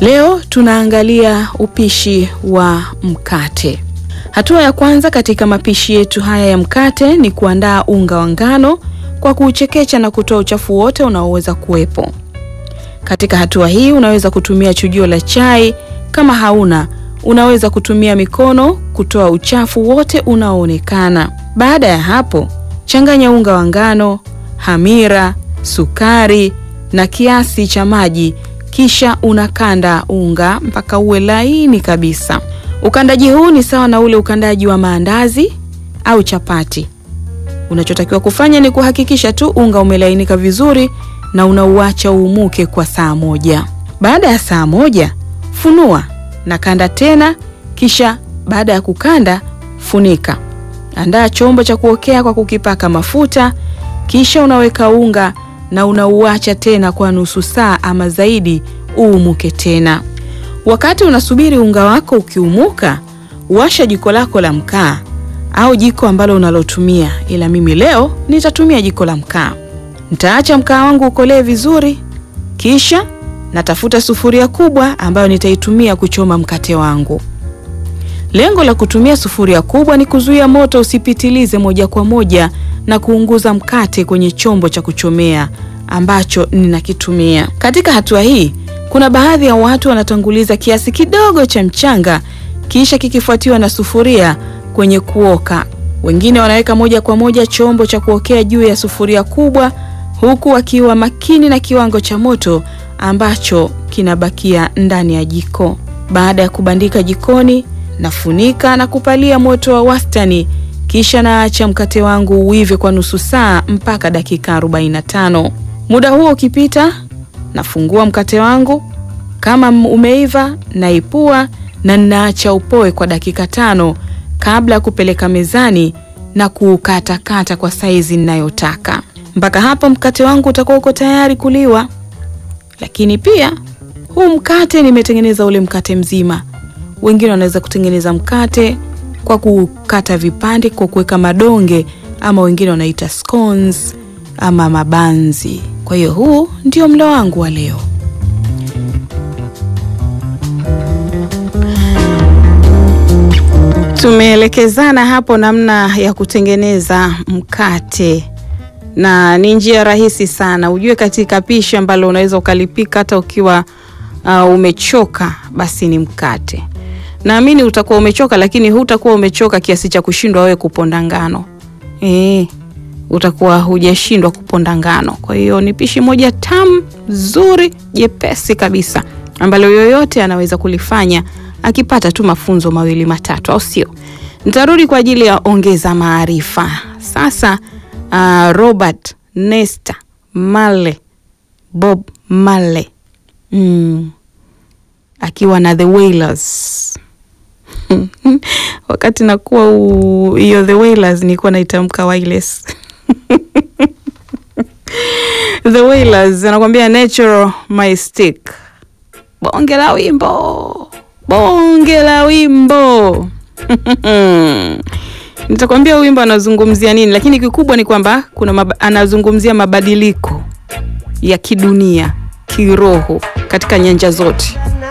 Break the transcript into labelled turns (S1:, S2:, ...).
S1: Leo tunaangalia upishi wa mkate. Hatua ya kwanza katika mapishi yetu haya ya mkate ni kuandaa unga wa ngano kwa kuuchekecha na kutoa uchafu wote unaoweza kuwepo. Katika hatua hii unaweza kutumia chujio la chai, kama hauna unaweza kutumia mikono kutoa uchafu wote unaoonekana. Baada ya hapo, changanya unga wa ngano, hamira, sukari na kiasi cha maji, kisha unakanda unga mpaka uwe laini kabisa. Ukandaji huu ni sawa na ule ukandaji wa maandazi au chapati. Unachotakiwa kufanya ni kuhakikisha tu unga umelainika vizuri na unauacha uumuke kwa saa moja. Baada ya saa moja, funua na kanda tena, kisha baada ya kukanda, funika. Andaa chombo cha kuokea kwa kukipaka mafuta, kisha unaweka unga na unauacha tena kwa nusu saa ama zaidi uumuke tena. Wakati unasubiri unga wako ukiumuka, washa jiko lako la mkaa au jiko ambalo unalotumia, ila mimi leo nitatumia jiko la mkaa. Nitaacha mkaa wangu ukolee vizuri, kisha natafuta sufuria kubwa ambayo nitaitumia kuchoma mkate wangu. Lengo la kutumia sufuria kubwa ni kuzuia moto usipitilize moja kwa moja na kuunguza mkate kwenye chombo cha kuchomea ambacho ninakitumia. Katika hatua hii, kuna baadhi ya watu wanatanguliza kiasi kidogo cha mchanga kisha kikifuatiwa na sufuria kwenye kuoka. Wengine wanaweka moja kwa moja chombo cha kuokea juu ya sufuria kubwa huku wakiwa makini na kiwango cha moto ambacho kinabakia ndani ya jiko. Baada ya kubandika jikoni, nafunika na kupalia moto wa wastani, kisha naacha mkate wangu uive kwa nusu saa mpaka dakika 45. Muda huo ukipita, nafungua mkate wangu. Kama umeiva, naipua na ninaacha upoe kwa dakika tano kabla ya kupeleka mezani na kuukatakata kwa saizi ninayotaka. Mpaka hapo mkate wangu utakuwa uko tayari kuliwa. Lakini pia huu mkate nimetengeneza ule mkate mzima. Wengine wanaweza kutengeneza mkate kwa kukata vipande kwa kuweka madonge, ama wengine wanaita scones ama mabanzi. Kwa hiyo huu ndio mlo wangu wa leo. Tumeelekezana hapo namna ya kutengeneza mkate na ni njia rahisi sana. Ujue katika pishi ambalo unaweza ukalipika hata ukiwa uh, umechoka, basi ni mkate. Naamini utakuwa umechoka, lakini hutakuwa umechoka kiasi cha kushindwa wewe kuponda ngano e, utakuwa hujashindwa kuponda ngano. Kwa hiyo ni pishi moja tamu zuri jepesi kabisa ambalo yoyote anaweza kulifanya akipata tu mafunzo mawili matatu, au sio? Nitarudi kwa ajili ya ongeza maarifa sasa. Uh, Robert Nesta Marley Bob Marley mm. akiwa na The Wailers wakati nakuwa hiyo The Wailers nilikuwa naitamka wireless The Wailers anakuambia natural my stick. Bonge la wimbo, bonge la wimbo Nitakwambia huyu wimbo anazungumzia nini, lakini kikubwa ni kwamba kuna mab anazungumzia mabadiliko ya kidunia, kiroho katika nyanja zote.